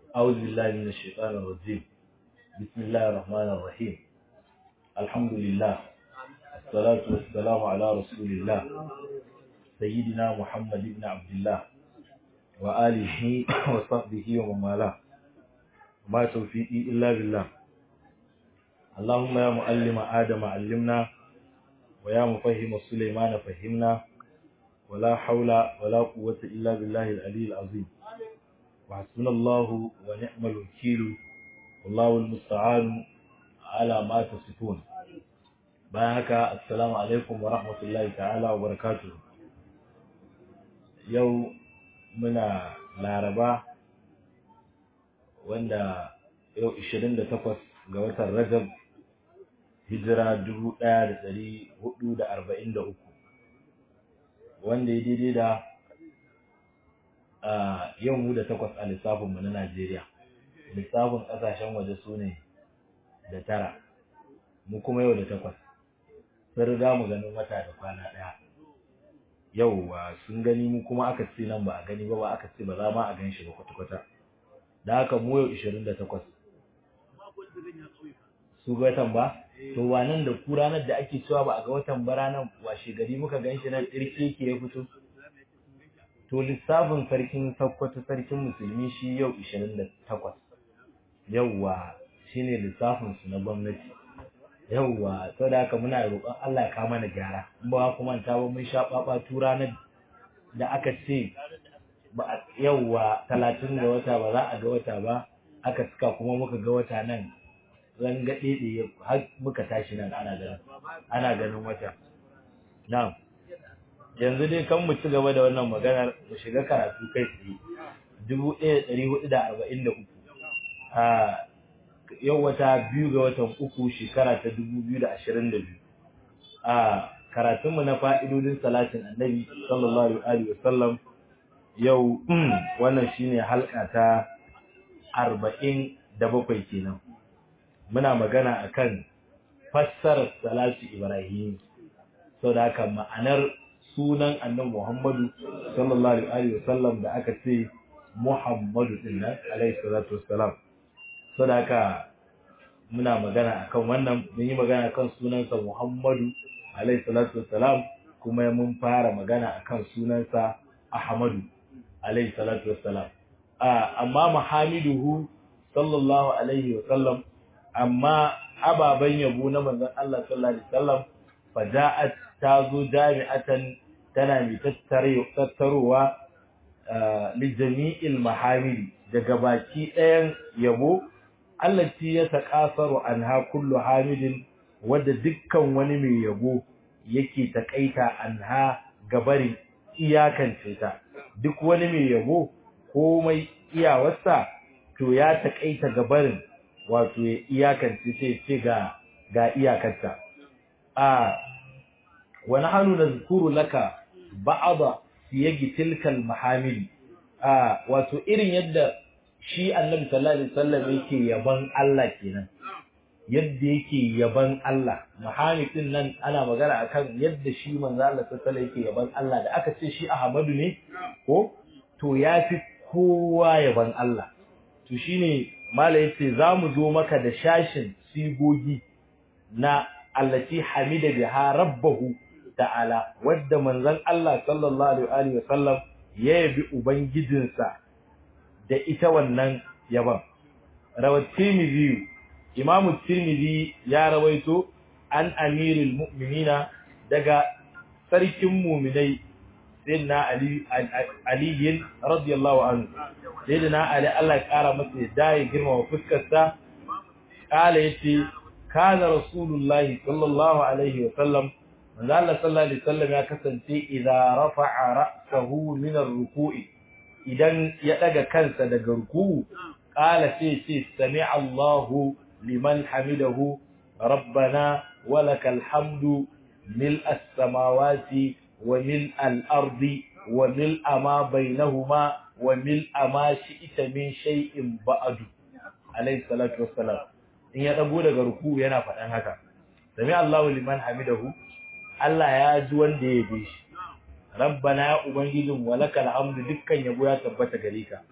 أعوذ بالله من الشيطان الرجيم بسم الله الرحمن الرحيم الحمد لله الصلاة والسلام على رسول الله سيدنا محمد بن عبد الله وآله وصحبه ومن والاه ما توفيقي إلا بالله اللهم يا معلم آدم علمنا ويا مفهم سليمان فهمنا ولا حول ولا قوة إلا بالله العلي العظيم وحسبنا الله ونعم الوكيل والله المستعان على ما تصفون بارك السلام عليكم ورحمة الله تعالى وبركاته يوم muna laraba wanda yau 28 ga watan rajab hijira 1443 wanda ya daidai da yau mu da takwas a lissafinmu na najeriya lissafin ƙasashen waje su ne da tara mu kuma yau da takwas sun riga mu ganin wata da kwana ɗaya yau sun gani mu kuma aka ce nan ba a gani ba ba aka ce ba za ma a gan shi ba kwata-kwata da haka mu yau 28 su ga watan ba to wannan da ku ranar da ake cewa ba a ga watan ba ranar washe gari muka gan shi nan tsirke ke ya fito to lissafin sarkin sakkwato sarkin musulmi shi yau 28 yauwa shine lissafin su na gwamnati yauwa to da haka muna roƙon Allah ya kawo mana gyara in ba ku manta ba mun sha baba ranar da aka ce ba yauwa 30 ga wata ba za a ga wata ba aka suka kuma muka ga wata nan rangaɗe ɗaya har muka tashi nan ana ganin ana ganin wata na'am yanzu dai kan mu ci gaba da wannan maganar mu shiga karatu kai tsaye dubu ɗaya ɗari hudu da arba'in da uku a yau wata biyu ga watan uku shekara ta dubu biyu da ashirin da biyu a karatunmu na fa'idodin salatin annabi sallallahu alaihi wasallam yau wannan shine halka ta arba'in da bakwai kenan muna magana akan fassarar salatu ibrahim sau da haka ma'anar sunan annabi muhammadu sallallahu alaihi wasallam da aka ce muhammadu din nan alaihi salatu wassalam sau da haka muna magana akan wannan mun yi magana akan sunansa muhammadu alaihi salatu wassalam kuma mun fara magana akan sunansa ahmadu alaihi salatu wassalam amma muhammaduhu sallallahu alaihi wasallam amma ababen yabo na manzon Allah sallallahu alaihi wasallam faja'at tazo jami'atan tana mai tattarowa li jami'il mahamidi daga baki ɗayan yabo allati ya taqasaru anha kullu hamidin wanda dukkan wani mai yabo yake takaita anha gabarin iyakance ta duk wani mai yabo komai iyawarsa to ya takaita gabarin wato ya iyakance sai ce ga ga iyakarta a wani hannu na zukuru laka ba'ada siyagi tilkal mahamil a wato irin yadda shi annabi sallallahu alaihi wasallam yake yaban Allah kenan yadda yake yaban Allah mahamid din nan ana magana akan yadda shi manzo Allah sallallahu alaihi yake yaban Allah da aka ce shi Ahmadu ne ko to yafi kowa yaban Allah to shine mala yace zamu zo maka da shashin sigogi na allati hamida biha rabbahu ta'ala wadda manzon Allah sallallahu alaihi wa sallam ya yabi ubangijinsa da ita wannan yaban rawat tirmidhi imam tirmidhi ya rawaito an amirul mu'minina daga sarkin mu'minai sayyidina ali ali radiyallahu anhu sayyidina ali Allah ya kara masa yadda ya girma fuskar sa kala yace kana rasulullahi sallallahu alaihi wa sallam manzo Allah sallallahu alaihi wasallam ya kasance idza rafa'a ra'sahu min ar-ruku'i idan ya daga kansa daga ruku'u qala sai ce sami'a Allahu liman hamidahu rabbana walakal hamdu mil as-samawati wa mil al-ardi wa mil ma bainahuma wa mil ma shi'ta min shay'in ba'du alayhi salatu wassalam in ya dago daga ruku'u yana faɗan haka sami'a Allahu liman hamidahu Allah ya ji wanda ya yabe shi rabbana ya ubangijin walakal hamdu dukkan yabo ya tabbata gare ka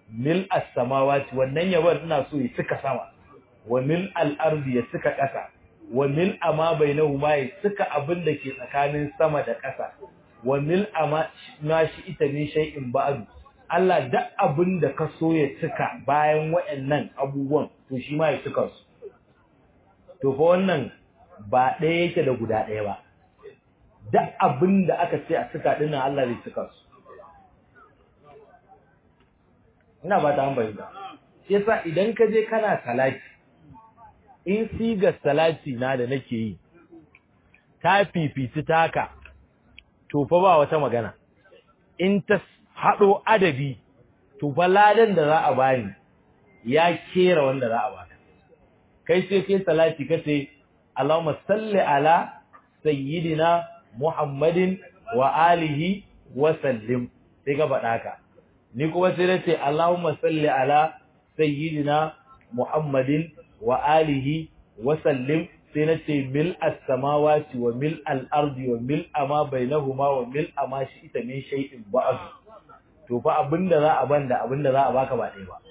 mil as-samawati wannan yaban ina so ya cika sama wa mil al-ardi ya cika ƙasa wa mil ama bainahuma ya cika abin da ke tsakanin sama da ƙasa wa mil ama ma shi ita min shay'in ba'du Allah duk abin da ka so ya cika bayan waɗannan abubuwan to shi ma ya cika su to fa wannan ba ɗaya yake da guda ɗaya ba duk abin da aka ce a cika dinnan Allah zai cika su ina ba ta hambayi ba yasa idan ka je kana salati in sigar salati na da nake yi ta fifici taka to fa ba wata magana in ta haɗo adabi to fa ladan da za a bani ya kera wanda za a baka kai sai kai salati kace Allahumma salli ala sayyidina Muhammadin wa alihi wa sallim sai ka faɗa ka ni kuma sai nace Allahumma salli ala sayyidina Muhammadin wa alihi wa sallim sai nace mil as-samawati wa mil al-ardi wa mil ama bainahuma wa mil ama shi'ta min shay'in ba'd to fa abinda za a banda abinda za a baka ba ɗaya ba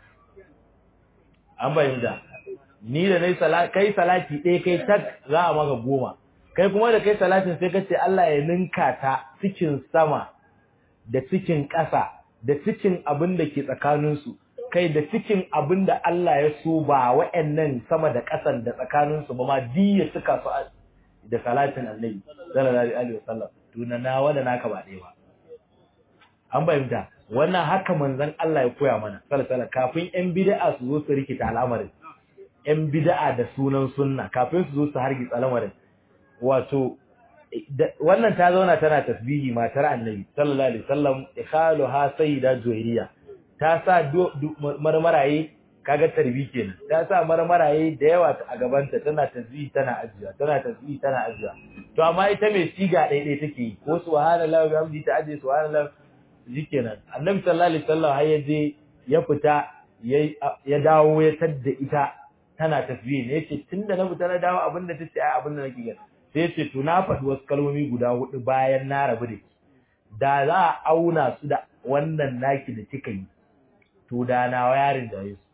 an bayyana ni da nayi salati kai salati ɗaya kai tak za a maka goma kai kuma da kai salatin sai kace Allah ya ninka ta cikin sama da cikin ƙasa da cikin abin da ke tsakaninsu kai da cikin abin da Allah ya so ba wa'annan sama da ƙasan da tsakaninsu ba ma diya suka su da salatin annabi sallallahu alaihi wasallam tuna nawa da naka ba ɗaya ba an bayyana wannan haka manzon Allah ya koya mana sallallahu kafin ƴan bid'a su zo su rikita al'amarin ƴan bid'a da sunan sunna kafin su zo su hargitsa al'amarin wato wannan ta zauna tana tasbihi matar annabi sallallahu alaihi wasallam ikhaluha sayyida juwairiya ta sa marmaraye kaga tarbi kenan ta sa marmaraye da yawa a gabanta tana tasbihi tana ajiya tana tasbihi tana ajiya to amma ita mai siga daidai take yi ko subhanallahi wa bihamdihi ta aje subhanallahi shikenan annabi sallallahu alaihi wasallam har ya je ya fita ya dawo ya tadda ita tana tasbihi ne yace tunda na fita na dawo abinda tace ai abinda nake gani sai ce to na faɗi wasu kalmomi guda hudu bayan na rabu da ki da za a auna su da wannan naki da kika yi to da na yarin da yesu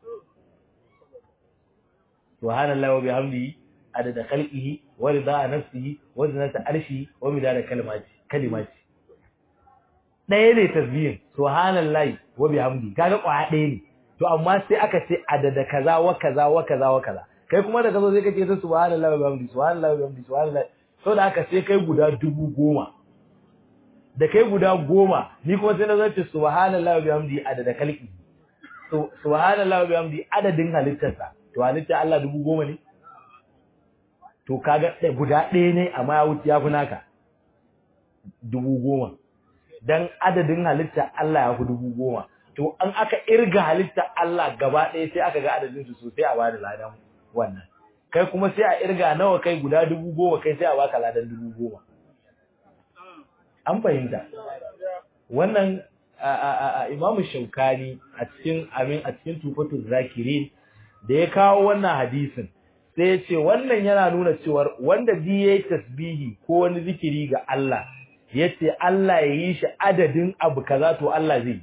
subhanallahi wa bihamdihi adada khalqihi wa rida nafsihi wa zinata arshihi wa midada kalimati kalimati ɗaya ne tasbihin subhanallahi wa bihamdihi kaga kwaya ɗaya ne to amma sai aka ce adada kaza wa kaza wa kaza wa kaza kai kuma da kazo sai kace ta subhanallahi wa bihamdihi subhanallahi wa bihamdihi subhanallahi so da aka sai kai guda dubu goma da kai guda goma ni kuma sai na zo ce subhanallahi wa bihamdihi adada khalqi to subhanallahi wa bihamdihi adadin halittarsa to halitta Allah dubu goma ne to kaga guda ɗaya ne amma ya wuce ya fi naka dubu goma dan adadin halitta Allah ya fi dubu goma to an aka irga halitta Allah gaba ɗaya sai aka ga adadin su sosai a bada ladan wannan kai kuma sai a irga nawa kai guda dubu goma kai sai a baka ladan dubu goma an fahimta wannan imamu shaukani a cikin amin a cikin tufatul zakirin da ya kawo wannan hadisin sai ya ce wannan yana nuna cewa wanda bi yayi tasbihi ko wani zikiri ga Allah yace Allah ya yi shi adadin abu kaza to Allah zai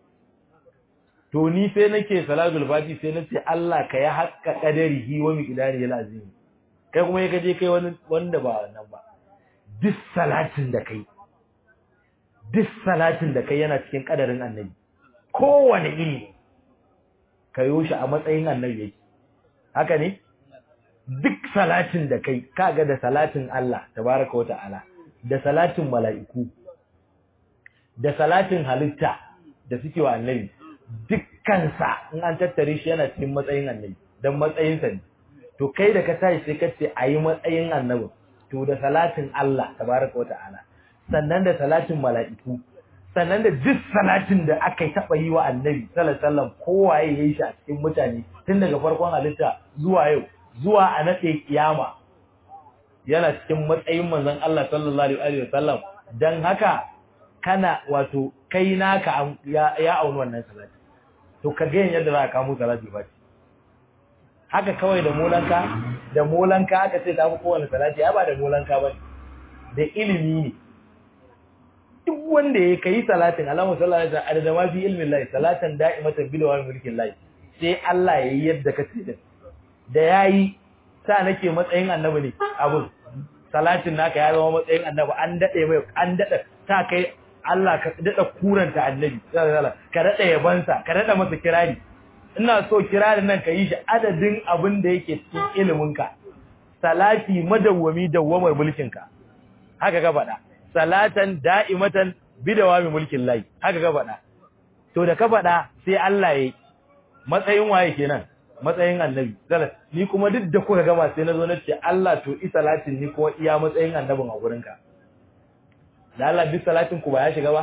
to ni sai nake salatul fati sai nace Allah ka ya hakka qadarihi wa miqdari al azim kai kuma ya kaje kai wani wanda ba wannan ba duk salatin da kai duk salatin da kai yana cikin kadarin annabi kowane iri kayo shi a matsayin annabi yake haka ne duk salatin da kai kaga da salatin Allah tabaraka wa ta'ala da salatin mala'iku da salatin halitta da suke wa annabi dukkansa in an tattare shi yana cikin matsayin annabi dan matsayinsa ne to kai da ka tashi sai ka ce ayi matsayin annabi to da salatin Allah tabaraka wata'ala sannan da salatin mala'iku sannan da duk salatin da aka yi taba yi wa annabi sallallahu alaihi wasallam kowaye yayi shi a cikin mutane tun daga farkon halitta zuwa yau zuwa a nade kiyama yana cikin matsayin manzon Allah sallallahu alaihi wasallam dan haka kana wato kai naka ya, ya auni wannan salati to ka ga yadda za ka kamo salati ba haka kawai da molanka da molanka aka ce ta fi kowane salati ya ba da molanka ba da ilimi ne duk wanda ya kai salatin Allahumma salli ala adada ma fi ilmin lahi salatan da'imatan bil wa mulkin lahi sai Allah yayi yadda ka ce da yayi sa nake matsayin annabi ne abun salatin naka ya zama matsayin annabi an dade mai an dada sa kai Allah ka dada kuranta annabi ka dada yabansa ka dada masa kirari ina so kirarin nan ka yi shi adadin abin da yake cikin iliminka salati madawwami dawwamar mulkinka haka ka faɗa salatan da'imatan bidawami mulkin lahi haka ka faɗa to da ka faɗa sai Allah yayi matsayin waye kenan matsayin annabi zalat ni kuma duk da kuka gama sai nazo nace Allah to i salatin ni kuma iya matsayin annabin a gurinka da Allah duk salatin ku ba ya shiga ba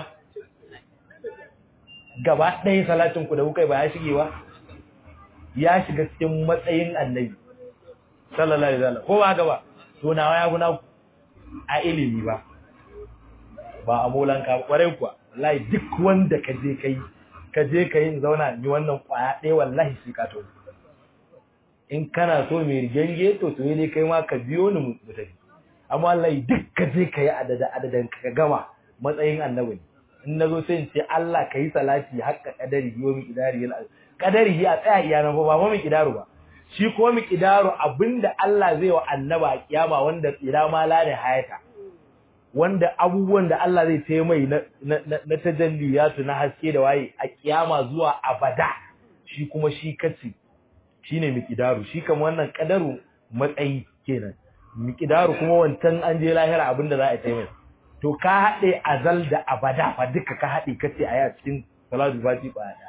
gaba ɗaya salatin ku da kuka ba ya shige ba ya shiga cikin matsayin annabi sallallahu alaihi wasallam ko ba haka ba to nawa ya guna a ilimi ba ba a molanka kwarai kuwa wallahi duk wanda ka je kai ka je kai zauna ni wannan kwaya ɗaya wallahi shi ka to in kana so mai rigenge to to ne kai ma ka biyo ni mu tafi amma wallahi duk ka je kai adada adadan ka gama matsayin annabi in nazo sai in ce Allah kai salati hakka kadari yomi idari yana kadari ya tsaya iyana ba ba mu kidaru ba shi ko mu kidaru abinda Allah zai wa annaba a kiyama wanda ila ma la ne hayata wanda abubuwan da Allah zai tayi mai na na tajalliyatu na haske da waye a kiyama zuwa abada shi kuma shi kace shine miqdaru shi kamar wannan kadaru matsayi kenan miqdaru kuma wancan an je lahira abinda za a tayi mai to ka hade azal da abada fa duka ka hade kace a cikin salatu fati ba da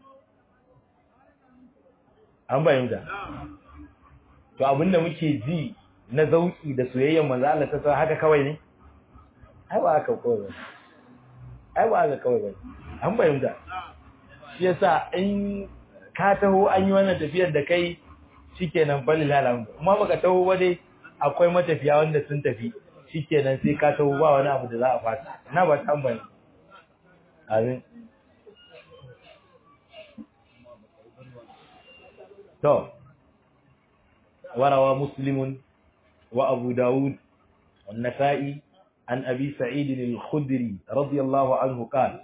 an bayyana to abinda muke ji na zauki da soyayyar manzo Allah ta san haka kawai ne ai ba haka kawai ba ai ba haka kawai ba an bayyana shi yasa in ka taho an yi wannan tafiyar da kai shikenan balil alhamdu kuma baka taho ba dai akwai matafiya wanda sun tafi shikenan sai ka taho ba wani abu da za a fata na ba ta bayyana amin to وروى مسلم وأبو داود والنسائي عن أبي سعيد الخدري رضي الله عنه قال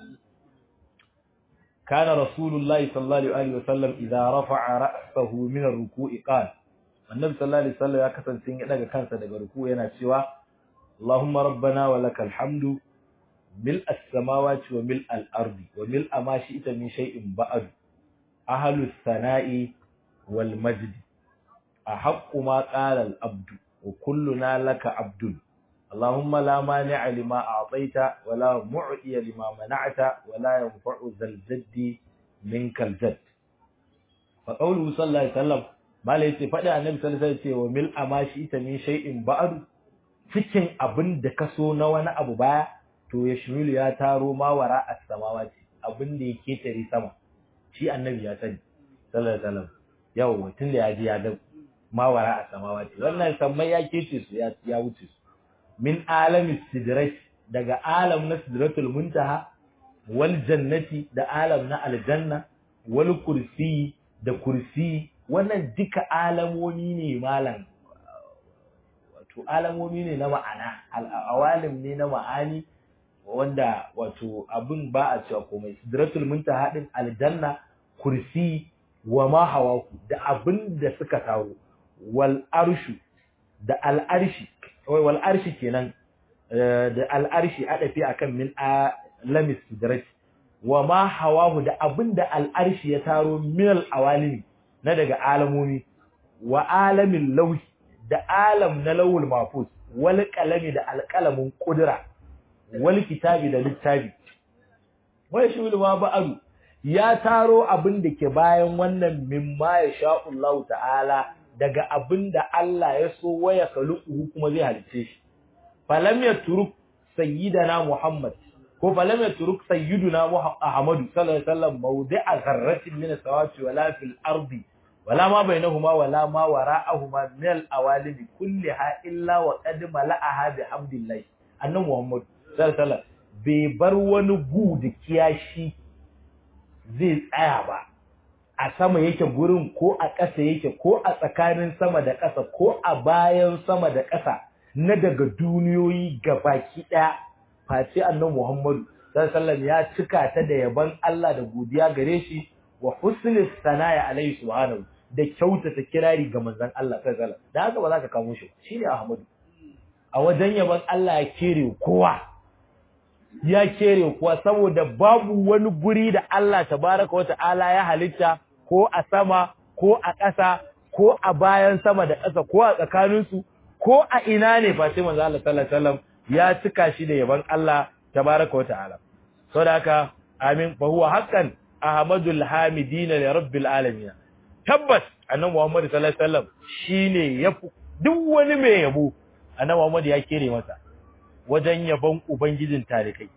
كان رسول الله صلى الله عليه وسلم إذا رفع رأسه من الركوع قال النبي صلى الله عليه وسلم يكسن سنة daga kansa daga ruku yana cewa Allahumma rabbana wa lakal hamdu mil as-samawati wa mil al-ardi wa mil ma shi'ta min shay'in ba'd ahlus sana'i wal majd أحق ما قال الأبد وكلنا لك عبد اللهم لا مانع لما أعطيت ولا معطي لما منعت ولا ينفع ذا الجد منك الجد فقوله صلى الله عليه وسلم ما ليس فدع النبي صلى الله عليه وسلم ومل أما شئت من شيء بعد cikin abin da ka so na wani abu baya to ya shimilu ya taro ma wara a samawati abin da ya ketare sama shi annabi ya sani sallallahu alaihi wasallam yawa tun da ya ji ya ga mawara a samawati wannan sammai ya kece su ya wuce su min alami sidrat daga alam na sidratul muntaha wal jannati da alam na aljanna wal kursi da kursi wannan duka alamomi ne malam wato alamomi ne na ma'ana awalim ne na ma'ani wanda wato abin ba a cewa komai sidratul muntaha din aljanna kursi wa ma hawaku da abin da suka taro wal arshu da al arshi wal arshi kenan da al arshi adafi akan min alamis sidrati wa ma hawahu da abinda al arshi ya taro min al awalimi na daga alamomi wa alamin lauhi da alam na lawul mafus wal qalami da al qalamin qudra wal kitabi da littafi wa shi ma ba'alu ya taro abin da ke bayan wannan mimma ya sha'ullahu ta'ala daga abin da Allah ya so waya kaluku kuma zai halice shi falam ya turuk sayyidana Muhammad ko falam ya turuk sayyiduna Ahmadu sallallahu alaihi wasallam mawdi'a zarratin min as-samawati wala fil ardi wala ma bainahuma wala ma wara'ahuma min al-awalimi kulliha illa wa qad mala'aha bi hamdillah annabi Muhammad sallallahu alaihi wasallam bai bar wani gu da kiyashi zai tsaya ba a sama yake gurin ko a ƙasa yake ko a tsakanin sama da ƙasa ko a bayan sama da ƙasa na daga duniyoyi baki ɗaya face annabi Muhammadu sallallahu ya cika ta da yaban Allah da godiya gare shi wa husnul sanaya alaihi subhanahu da kyautata kirari ga manzon Allah sallallahu alaihi da haka ba za ka kamo shi shine Ahmadu a wajen yaban Allah ya kere kowa ya kere kowa saboda babu wani guri da Allah tabaraka wa ta'ala ya halitta ko a sama ko a ƙasa ko a bayan sama da ƙasa ko a tsakaninsu ko a ina ne fa sai manzo Allah sallallahu alaihi wasallam ya cika shi da yaban Allah tabaraka wa ta'ala saboda haka amin fa huwa haqqan ahmadul hamidin li rabbil alamin tabbas annabi Muhammad sallallahu alaihi wasallam shine yafi duk wani mai yabo annabi Muhammad ya kere masa wajen yabon ubangijin tarikai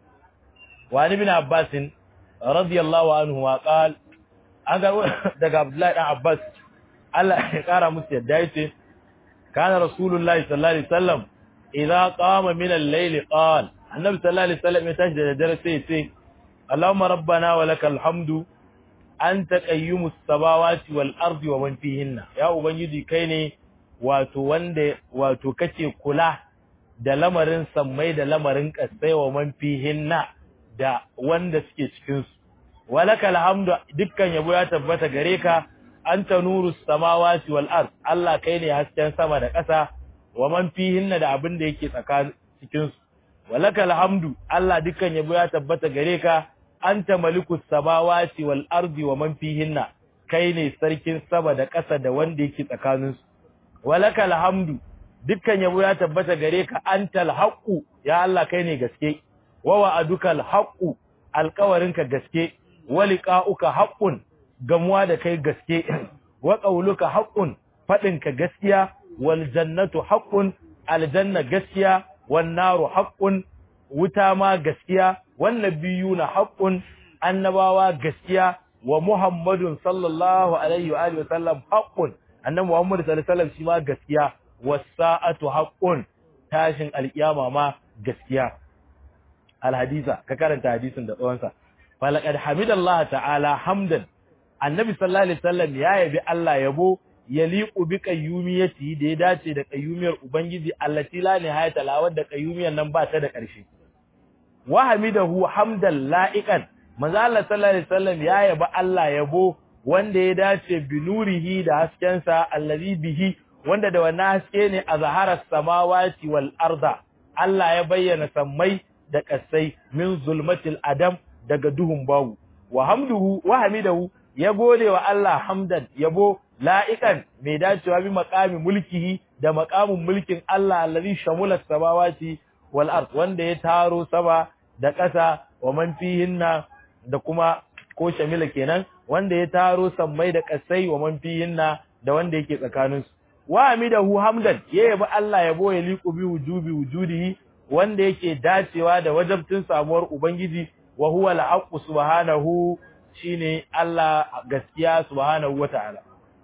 wa ibn Abbas radiyallahu anhu wa qala an ga daga Abdullahi dan Abbas Allah ya kara musu yadda yace kana rasulullahi sallallahu alaihi wasallam idza qama min al-layl qala annabi sallallahu alaihi wasallam ya tashi da dare sai sai Allahumma rabbana wa lakal hamdu anta qayyumus samawati wal ardi wa man fihinna ya ubangiji kai ne wato wanda wato kake kula da lamarin sammai da lamarin kasai wa man fihinna da wanda suke cikin su walakal hamdu dukkan yabo ya tabbata gare ka anta nurus samawati wal ard Allah kai ne hasken sama da ƙasa wa man fihinna da abin da yake tsakanin cikin su walakal hamdu Allah dukkan yabo ya tabbata gare ka anta malikus samawati wal ardi wa man fihinna kai ne sarkin sama da ƙasa da wanda yake tsakanin su walakal hamdu dukkan yabo ya tabbata gare ka antal haqqu ya Allah kai ne gaske wa wa'adukal haqqu alƙawarinka gaske wa liqa'uka haqqun gamuwa da kai gaske wa qauluka haqqun fadinka gaskiya wal jannatu haqqun aljanna gaskiya wan naru haqqun wuta ma gaskiya wan nabiyuna haqqun annabawa gaskiya wa muhammadun sallallahu alaihi wa alihi wasallam haqqun annabi muhammad sallallahu alaihi wasallam shi ma gaskiya was sa'atu haqqun tashin alkiyama ma gaskiya alhadisa ka karanta hadisin da tsawonsa falaqad hamidallahi ta'ala hamdan annabi sallallahu alaihi wasallam ya yabi Allah yabo yaliqu bi qayyumiyati da ya dace da qayyumiyar ubangiji allati la nihayata la wadda qayyumiyar nan ba ta da ƙarshe wa hamidahu hamdan la'iqan manzo Allah sallallahu alaihi wasallam ya yabi Allah yabo wanda ya dace bi nurihi da haskensa allazi bihi wanda da wannan haske ne a zaharar samawati wal arda Allah ya bayyana sammai da kasai min zulmatil adam daga duhun bawu wa hamduhu wa hamidahu ya gode wa Allah hamdan yabo la'ikan mai dacewa bi maqami mulkihi da maqamin mulkin Allah allazi shamula samawati wal ard wanda ya taro sama da ƙasa wa man fihinna da kuma ko shamila kenan wanda ya taro sammai da ƙasai wa man fihinna da wanda yake tsakanin su wa hamidahu hamdan ya yabi Allah yabo ya liqu bi wujubi wujudihi wanda yake dacewa da wajabtin samuwar ubangiji wa huwa al-haqqu subhanahu shine Allah gaskiya subhanahu wataala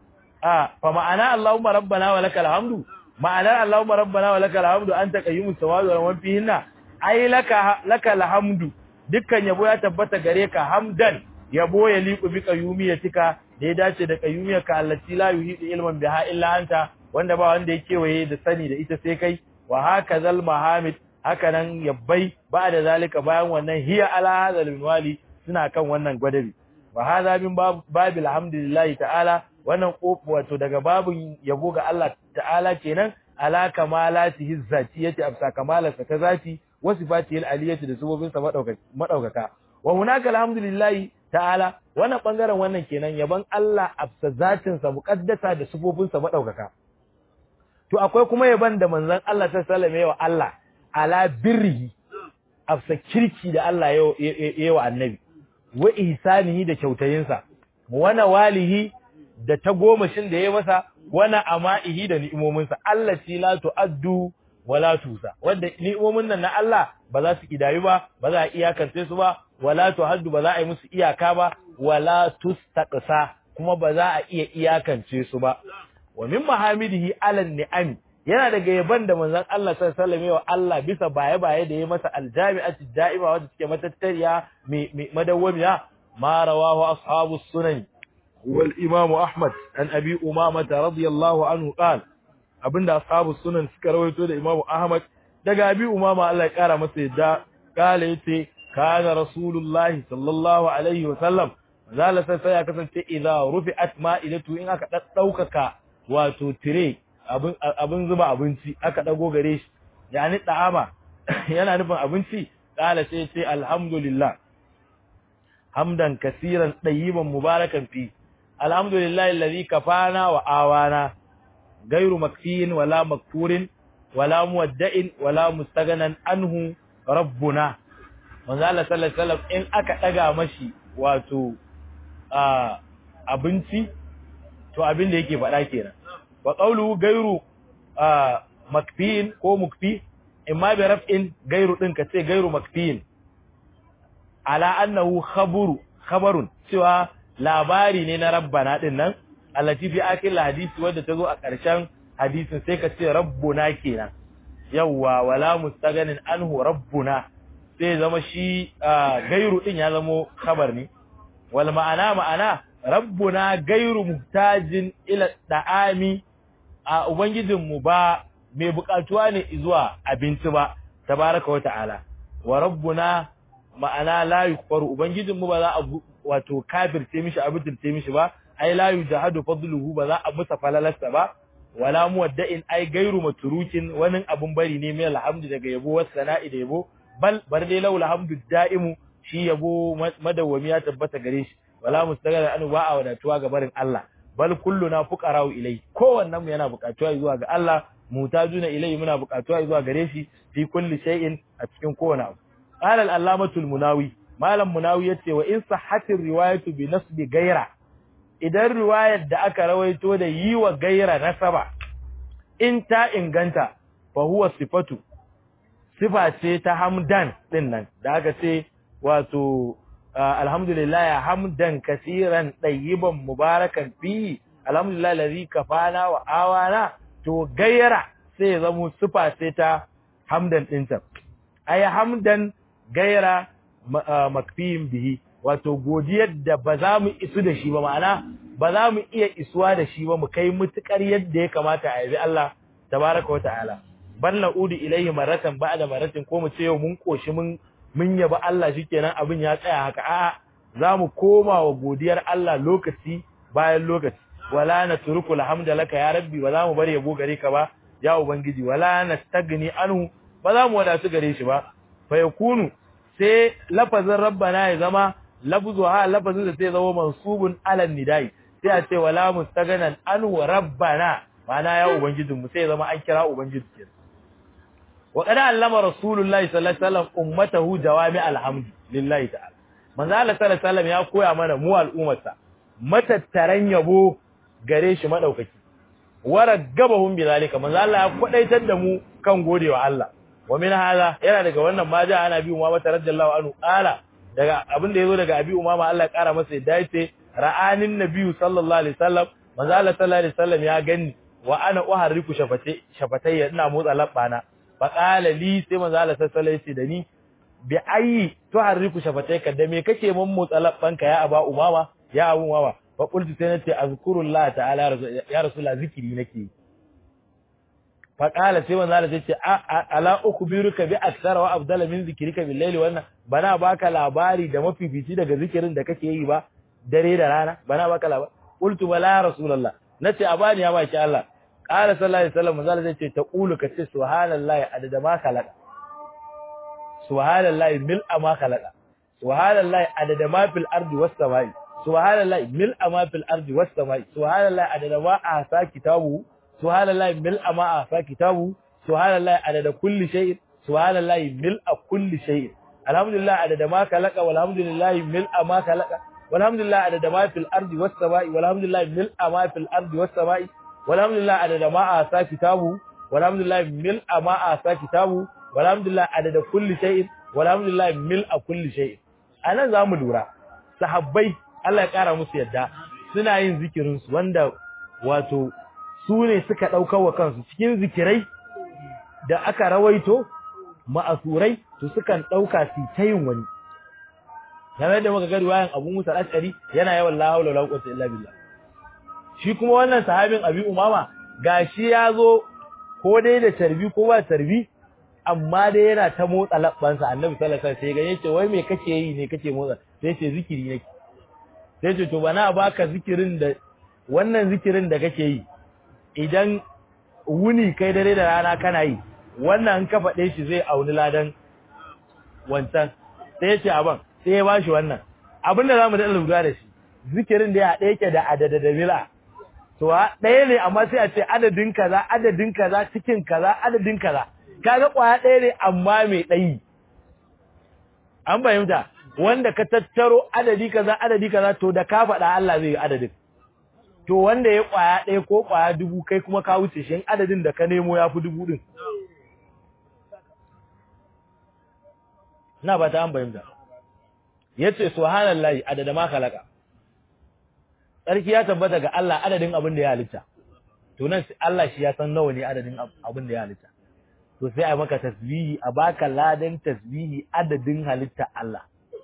a fa ma'ana Allahumma rabbana wa lakal hamdu ma'ana Allahumma rabbana wa lakal hamdu anta qayyumus samawati wa man fihinna ai laka lakal hamdu dukkan yabo ya tabbata gare ka hamdan yabo ya liqu bi qayyumiyatika da ya dace da qayyumiyarka allati la yuhidu ilman biha illa anta wanda ba wanda ya kewaye da sani da ita sai kai wa hakazal mahamid haka nan yabbai ba da zalika bayan wannan hiya ala hadal minwali suna kan wannan gwadabi wa hadha min babil hamdulillahi ta'ala wannan kofu wato daga babun yabo ga Allah ta'ala kenan ala kamalatihi zatiyati afsa kamalarsa ta zati wa sifatihi aliyati da subobin sa madaukaka wa hunaka alhamdulillahi ta'ala wannan bangaren wannan kenan yaban Allah afsa zatin sa muqaddasa da subobin sa madaukaka to akwai kuma yaban da manzon Allah sallallahu alaihi wasallam wa Allah ala birrihi afsa kirki da Allah ya wa annabi wa ihsanihi da kyautayinsa wana walihi da tagomashin da ya masa wana ama'ihi da ni'imominsa Allah ci la tu'addu wala tusa wanda ni'imomin nan na Allah ba za su kidayu ba ba za a iyakance su ba wala tuhaddu ba za a yi musu iyaka ba wala tustaqsa kuma ba za a iya iyakance su ba wa min mahamidihi alan ni'ami yana daga yaban da manzon Allah sallallahu alaihi wa Allah bisa baye baye da ya masa aljami'atu da'ima wanda suke matattariya mai madawwamiya ma rawahu ashabus sunan wal imam ahmad an abi umama radiyallahu anhu qala abinda ashabus sunan suka rawaito da imam ahmad daga abi umama Allah ya kara masa yadda kala yace kana rasulullahi sallallahu alaihi wa sallam zala sai ya kasance idza rufi'at ma'idatu in aka daukaka wato tire abin abin zuba abinci aka dago gare shi yani da'ama yana nufin abinci kala sai ce alhamdulillah hamdan kasiran ɗayyiban mubarakan fi alhamdulillahi alladhi kafana wa awana gairu makfiyin wala makfurin wala muwadda'in wala mustaghnan anhu rabbuna manzo Allah sallallahu alaihi wasallam in aka daga mashi wato abinci to abin da yake faɗa kenan wa qawluhu gairu makfiyin ko mukfi imma bi raf'in gairu din ka ce gairu makfiyin ala annahu khaburu khabarun cewa labari ne na rabbana din nan allati fi akil hadisi wanda tazo a ƙarshen hadisin sai ka ce rabbuna kenan yawa wala mustaganin anhu rabbuna sai zama shi gairu din ya zamo khabar ne wal ma'ana ma'ana rabbuna gairu muhtajin ila da'ami a ubangijin mu ba mai bukatuwa ne zuwa abinci ba tabaraka wa ta'ala wa rabbuna ma'ana la yukfaru ubangijin mu ba za a wato kafirce mishi abutirce mishi ba ai la yujahadu fadluhu ba za a musa falalarsa ba wala muwadda'in ai gairu matrukin wani abun bari ne mai alhamdu daga yabo was sana'i da yabo bal bar dai laul hamdu da'imu shi yabo madawwami ya tabbata gare shi wala mustaghara anu ba a wadatuwa ga barin Allah bal kulluna fuqara'u ilai kowannen mu yana buƙatuwa zuwa ga Allah mutajuna ilai muna buƙatuwa zuwa gare shi fi kulli shay'in a cikin kowane abu qala al-allamatu al-munawi malam munawi yace wa in sahhatir riwayatu bi nasbi gaira idan riwayar da aka rawaito da yi wa gaira nasaba in ta inganta fa huwa sifatu sifa ce ta hamdan din nan da aka ce wato alhamdulillah hamdan kaseeran tayyiban mubarakan fi alhamdulillah allazi kafana wa awana to gaira sai ya zamo sifa ce ta hamdan dinta ay hamdan gaira makfiyin bihi wato godiyar da ba za mu isu da shi ba ma'ana ba za mu iya isuwa da shi ba mu kai mutukar yadda ya kamata a yabi Allah tabaraka wa ta'ala bal na'udu ilayhi maratan ba'da maratin ko mu ce yau mun koshi mun mun yaba Allah shikenan abin ya tsaya haka a'a za mu koma wa godiyar Allah lokaci bayan lokaci wala natruku alhamdulillah ya rabbi ba za mu bari yabo gare ka ba ya ubangiji wala nastagni anhu ba za mu wadatu gare shi ba fa yakunu sai lafazin rabbana ya zama lafzu ha lafazin da sai zama mansubun alal nidai sai a ce wala mustaganan anhu rabbana mana ya ubangijin mu sai ya zama an kira ubangiji kenan wa qad allama rasulullahi sallallahu alaihi wasallam ummatahu jawami alhamdu lillahi ta'ala manzo Allah sallallahu alaihi wasallam ya koya mana mu al'ummarsa matattaran yabo gare shi madaukaki waragabahum bizalika manzo Allah ya kwadaitar da mu kan godewa Allah wa min hada yana daga wannan ma ja ana bi umama radiyallahu anhu qala daga abin da yazo daga abi umama Allah ya kara masa yadda yace ra'anin nabiyyu sallallahu alaihi wasallam manzo Allah sallallahu alaihi wasallam ya gani wa ana uharriku shafate shafatayya ina motsa labbana fa qala li sai manzo Allah sallallahu alaihi wasallam da ni bi ayi tuharriku shafatayka da me kake mun motsa labbanka ya aba umama ya abu umama fa qultu sai nace azkurullah ta'ala ya rasulullah zikiri nake fa qala sai manzo Allah yace ala ukbiruka bi aksara wa afdala min zikrika bil layli wannan bana baka labari da mafifici daga zikirin da kake yi ba dare da rana bana baka labari qultu bala ya rasulullah nace a bani ya baki Allah qala sallallahu alaihi wasallam manzo Allah yace taqulu ka ce subhanallahi adada ma khalaqa subhanallahi mil'a ma khalaqa subhanallahi adada ma fil ardi was samai subhanallahi mil'a ma fil ardi was samai subhanallahi adada ma ahsa kitabu subhanallahi mil'a ma ahsa kitabu subhanallahi adada kulli shay'in subhanallahi mil'a kulli shay'in alhamdulillah adada ma khalaqa walhamdulillahi mil'a ma khalaqa walhamdulillah adada ma fil ardi was samai walhamdulillahi mil'a ma fil ardi was samai walhamdulillah adada ma ahsa kitabu walhamdulillahi mil'a ma ahsa kitabu walhamdulillah adada kulli shay'in walhamdulillah mil'a kulli shay'in anan zamu lura sahabbai Allah ya kara musu yadda suna yin zikirin su wanda wato su ne suka daukar wa kansu cikin zikirai da aka rawaito ma'asurai to sukan dauka su ta yin wani kamar da muka ga riwayan Abu Musa al-Ashari yana yawan la haula wala quwwata illa billah shi kuma wannan sahabin Abi Umama gashi ya zo ko dai da tarbi ko ba tarbi amma dai yana ta motsa labbansa annabi sallallahu alaihi wasallam sai ga yace wai me kake yi ne kake motsa sai yace zikiri nake sai yace to bana baka zikirin da wannan zikirin da kake yi idan wuni kai dare da rana kana yi wannan ka faɗe shi zai auni ladan wancan sai yace aban sai ya bashi wannan abinda zamu da lura da shi zikirin da ya haɗe yake da adada da mila to ɗaya ne amma sai a ce adadin kaza adadin kaza cikin kaza adadin kaza kaga kwaya ɗaya ne amma mai ɗayi an fahimta wanda ka tattaro adadi kaza adadi kaza to da ka faɗa Allah zai yi adadin to wanda ya kwaya ɗaya ko kwaya dubu kai kuma ka wuce shi adadin da ka nemo ya fi dubu ɗin na ba ta an fahimta yace subhanallahi adada ma khalaqa sarki ya tabbata ga Allah adadin abin da ya halitta to nan Allah shi ya san nawa ne adadin abin da ya halitta to sai a maka tasbihi a baka ladan tasbihi adadin halitta Allah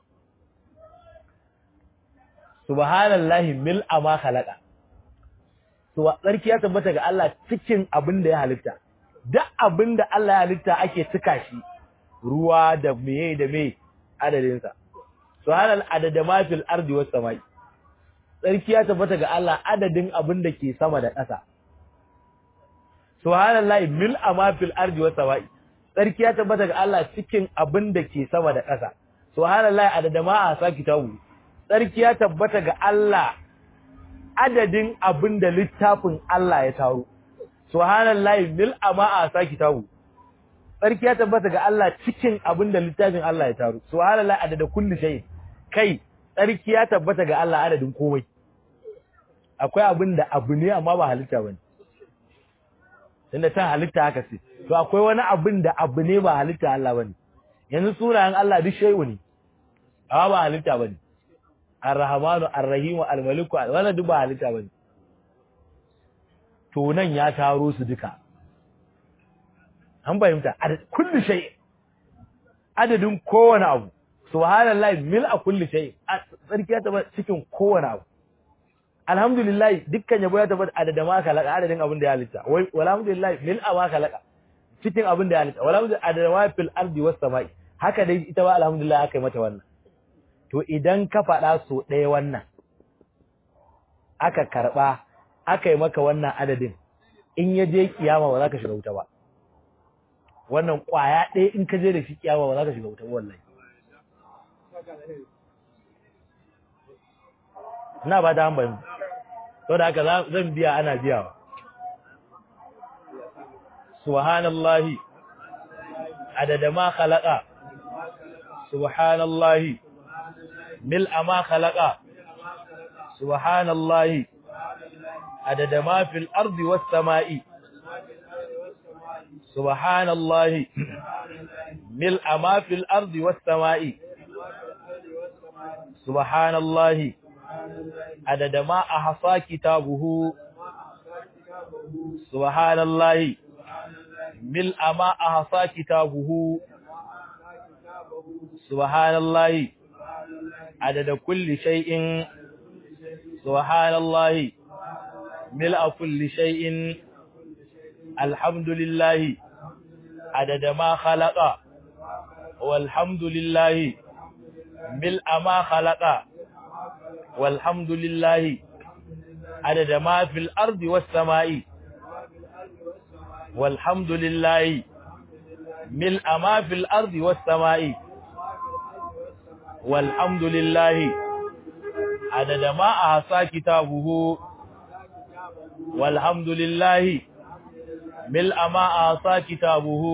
subhanallahi mil ama khalaqa to sarki ya tabbata ga Allah cikin abin da ya halitta duk abin da Allah ya halitta ake cika shi ruwa da meye da meye adadin sa subhanal adada ma fil ardi was samai sarki ya tabbata ga Allah adadin abin da ke sama da ƙasa subhanallahi mil ama fil ardi was samai sarki ya tabbata ga Allah cikin abin da ke sama da ƙasa subhanallahi adada ma a saki tawu sarki ya tabbata ga Allah adadin abin da littafin Allah ya taro subhanallahi mil ama a saki tawu sarki ya tabbata ga Allah cikin abin da littafin Allah ya taro subhanallahi adada kulli shay kai tsarki ya tabbata ga Allah adadin komai akwai abin da abu ne amma ba halitta bane tunda ta halitta haka ce to akwai wani abin da abu ne ba halitta Allah bane yanzu sunayen Allah duk shay'u ne amma ba halitta bane Ar-Rahmanu Ar-Rahim Al-Malik wannan duk ba halitta bane to nan ya taro su duka an fahimta kullu shay adadin kowane abu subhanallahi mil a kulli shay sarki ya taba cikin kowane abu alhamdulillah dukkan yabo ya taba adada ma kalaka adadin abin da ya halitta wai alhamdulillah mil a ma kalaka cikin abin da ya halitta alhamdulillah adada ma fil ardi was samai haka dai ita ba alhamdulillah aka yi mata wannan to idan ka faɗa so ɗaya wannan aka karɓa aka yi maka wannan adadin in ya je kiyama ba za ka shiga wuta ba wannan ƙwaya ɗaya in ka je da shi kiyama ba za ka shiga wuta ba wallahi ina ba ta hambayin to da haka zan biya ana biyawa subhanallahi adada ma khalaqa subhanallahi mil'a ma khalaqa subhanallahi adada ma fil ardi was sama'i subhanallahi mil'a ma fil ardi was sama'i subhanallahi عدد ما أحصى كتابه سبحان الله ملء ما أحصى كتابه سبحان الله عدد كل شيء سبحان الله ملء كل شيء الحمد لله عدد ما خلق والحمد لله ملء ما خلق والحمد لله عدد ما في الأرض والسماء والحمد لله ملء ما في الأرض والسماء والحمد لله عدد ما أحصى كتابه والحمد لله ملء ما أحصى كتابه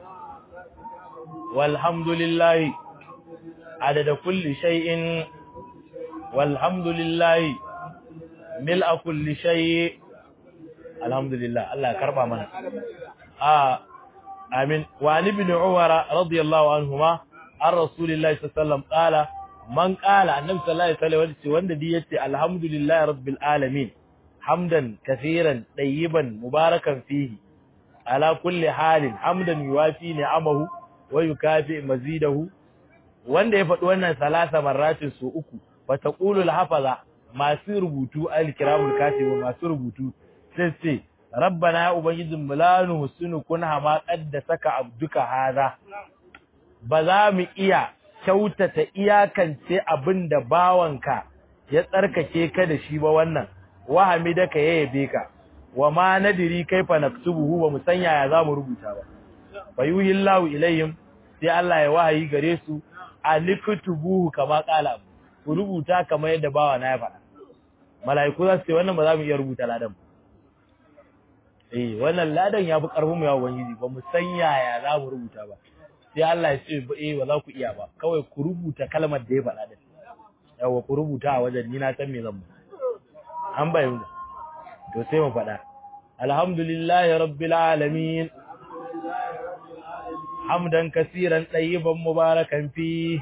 والحمد لله عدد كل شيء والحمد لله ملء كل شيء الحمد لله الله كربا منا آه آمين وعن ابن عمر رضي الله عنهما عن رسول الله صلى الله عليه وسلم قال من قال النبي صلى الله عليه وسلم wanda di yace alhamdulillahi rabbil alamin hamdan kaseeran tayyiban mubarakan fihi ala kulli halin hamdan yuwafi ni'amahu wa yukafi mazidahu wanda ya faɗi wannan salasa marratin su uku fataqulu al-hafaza masu rubutu al-kiramul katibun masu rubutu sai ce rabbana ya ubangijin mu la nuhsinu kunha ma qaddasaka abduka hada ba za mu iya kyautata iyakance abinda bawanka ya tsarkake ka da shi ba wannan wa hamidaka ya yabe ka wa ma nadiri kaifa naktubuhu ba mu san yaya za mu rubuta ba fayuhillahu ilayhim sai Allah ya wahayi gare su aliktubuhu kama qala ku rubuta kamar yadda bawa na ya faɗa mala'iku za su ce wannan ba za mu iya rubuta ladan ba eh wannan ladan ya fi karfin mu ya ubangiji ba mu san yaya za mu rubuta ba sai Allah ya ce eh ba za ku iya ba kawai ku rubuta kalmar da ya faɗa da yawa ku rubuta a wajen ni na san me zan ba an bayyana to sai mu faɗa alhamdulillahi rabbil alamin hamdan kaseeran tayyiban mubarakan fi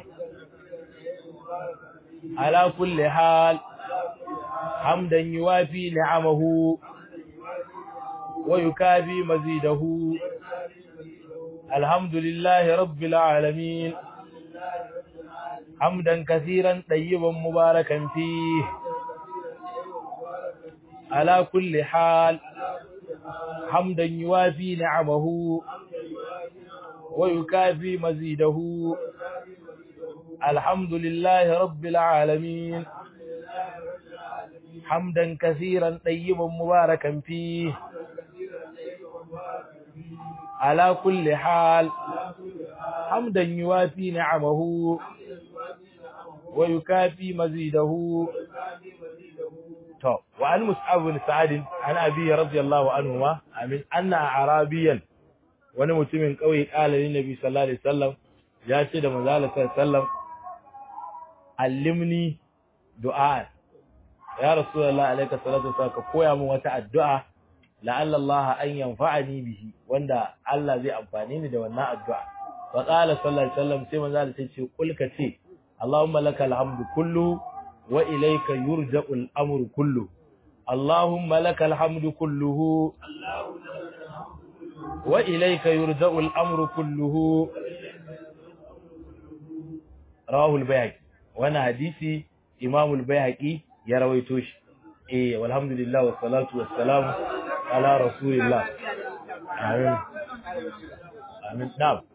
ala kulli hal hamdan yuwafi ni'amahu wa yukabi mazidahu alhamdulillahi rabbil alamin hamdan kaseeran tayyiban mubarakan fi على كل حال حمدا يوافي نعمه ويكافي مزيده الحمد لله رب العالمين حمدا كثيرا طيبا مباركا فيه على كل حال حمدا يوافي نعمه ويكافي مزيده to wa an mus'ab bin sa'ad an abi radiyallahu anhu ma amin anna arabiyan wani mutumin kauye kala ne nabi sallallahu alaihi wasallam ya ce da manzo sallallahu alaihi wasallam allimni du'a ya rasulullahi alayka salatu wasallam ka koya min wata addu'a la'alla Allah an yanfa'ani bihi wanda Allah zai amfane ni da wannan addu'a wa qala sallallahu alaihi wasallam sai manzo Allah ya ce kul ka ce Allahumma lakal hamdu kullu وإليك يرجع الأمر كله اللهم لك الحمد كله وإليك يرجع الأمر كله رواه البيهقي وانا حديثي إمام البيهقي يرويتوش إيه والحمد لله والصلاة والسلام على رسول الله آمين آمين نعم